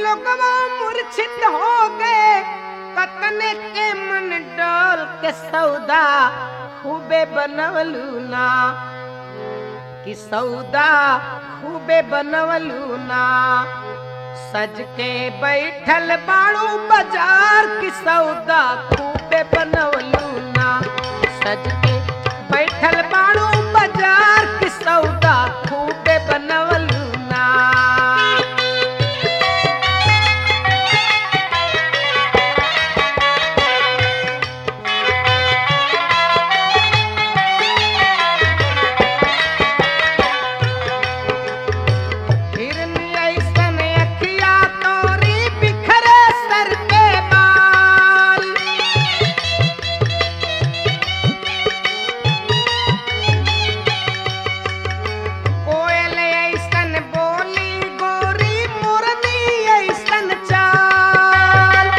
लोगवा मूर्छित हो गए कतने के मन डोल के सौदा खूबे बनवलू ना कि सौदा खूबे बनवलू ना सज के बैठल बाड़ू बाजार की सौदा खूबे बनवलू ना सज के बैठल बाड़ू बाजार की सौदा खूबे बनवलू ना हिरनी ऐसन अखिया तोरी बिखरे सर के बाल कोयल ऐसन बोली गोरी मुरली ऐसन चाल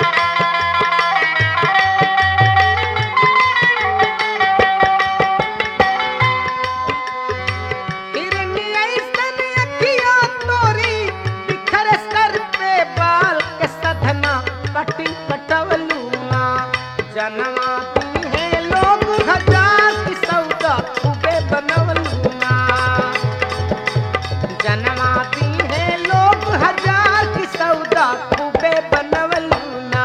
हिरनी ऐसन अखिया तोरी बिखरे सर पे बाल के सधना कटी कटवलूना जनमाती है लोग हजार की सौदा खूबे बनवलूना जनमाती है लोग हजार की सौदा खूबे बनवलूना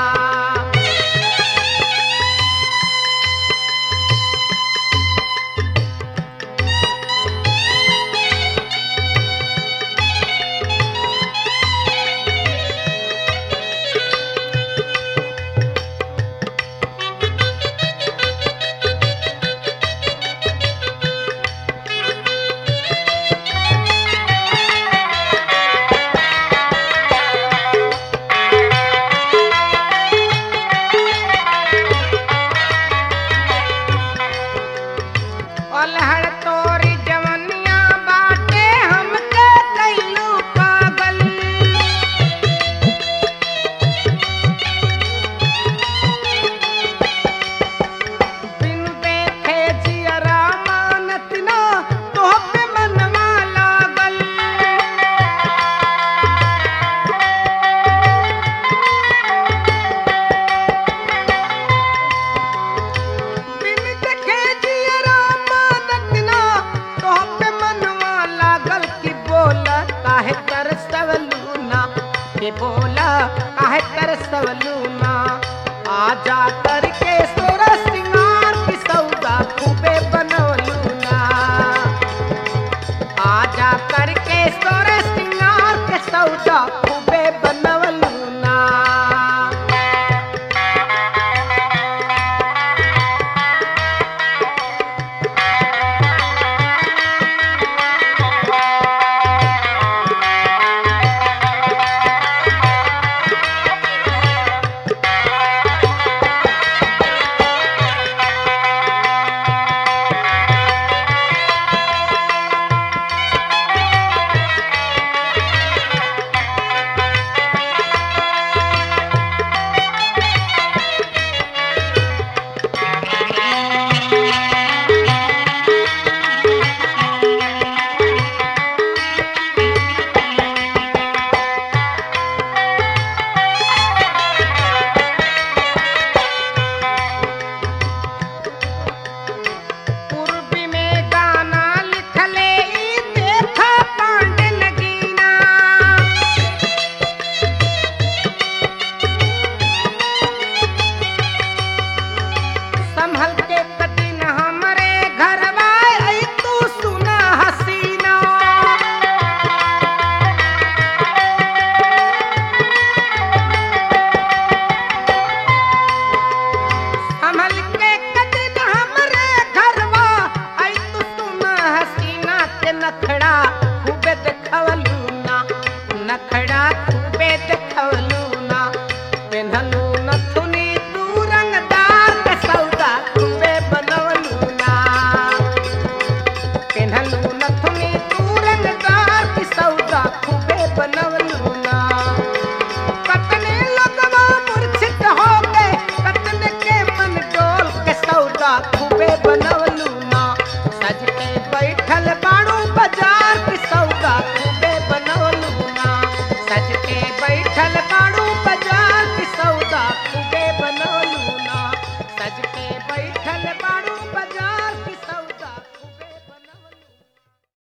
अलहड़ तोरी जवनिया बाटे हमके कैलू पागल बिन देखे जियरा मानत ना तोहपे मनवा लागल बिन देखे जियरा मानत ना तोहपे मनवा लागल कि बोला काहे तरसवलू ना के बोला काहे तरसवलू ना आजा करके सोरा सिंगार की सौदा खूबे बनवलू ना आजा करके सोरा सिंगार के सौदा खूबे बनवलू ना पूर्वी में गाना लिखले ई देखा पांडे नगीना संभल के कदिन हमरे घरवा आई तू सुना हसीना संभल के कदिन हमरे घरवा आई तू सुना हसीना के नखड़ा खूबे देखवलू ना नखड़ा खूबे देखवलू ना पेन्हलू नथुनी तू रंगदार के सौदा खूबे बनवलू ना पेन्हलू नथुनी तू रंगदार की सौदा खूबे बनवलू ना कतने लोगवा मूर्छित हो गए कतने के मन डोल के सौदा खूबे बनवलू ना सज के